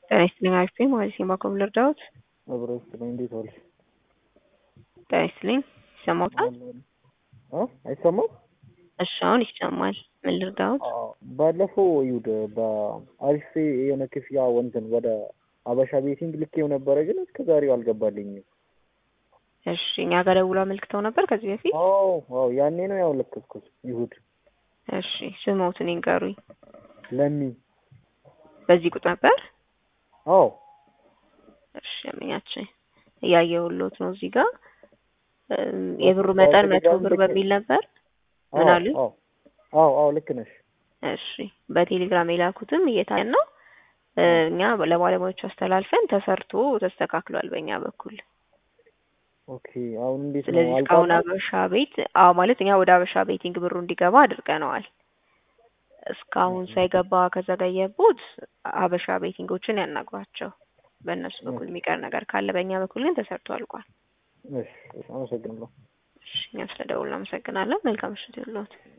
ጤና ይስጥልኝ አሪፍ ነኝ ማለት ነው። በአኮም ልርዳዎት? አብሮ ይስጥልኝ። እንዴት ዋልሽ? ጤና ይስጥልኝ። ይሰማዎታል? እ አይሰማም? እሺ አሁን ይሰማል። ምን ልርዳዎት? ባለፈው ይሁድ በአሪፍ የሆነ ክፍያ ወንትን ወደ አበሻ ቤቲንግ ልኬው ነበረ፣ ግን እስከ ዛሬው አልገባልኝም። እሺ እኛ ጋር ደውሎ አመልክተው ነበር ከዚህ በፊት? አዎ አዎ፣ ያኔ ነው ያው ለከስኩት ይሁድ። እሺ ስሞትን ይንገሩኝ። ለሚ በዚህ ቁጥር ነበር? አዎ እሺ ያመኛችን እያየሁሎት ነው እዚህ ጋር የብሩ መጠን መቶ ብር በሚል ነበር። ምን አሉ? አዎ አዎ አዎ ልክ ነሽ። እሺ በቴሌግራም የላኩትም እየታየን ነው። እኛ ለባለሙያዎቹ አስተላልፈን ተሰርቶ ተስተካክሏል በእኛ በኩል። ኦኬ አሁን እንዴት ነው? ስለዚህ እስካሁን አበሻ ቤት አዎ ማለት እኛ ወደ አበሻ ቤቲንግ ብሩ እንዲገባ አድርገነዋል። እስካሁን ሳይገባ ከዘገየቦት አበሻ ቤቲንጎችን ያናግሯቸው። በእነሱ በኩል የሚቀር ነገር ካለ በእኛ በኩል ግን ተሰርቶ አልቋል። እሺ አመሰግናለሁ። እሺ እኛም ስለደውል እናመሰግናለን። መልካም ምሽት ይሁንልዎት።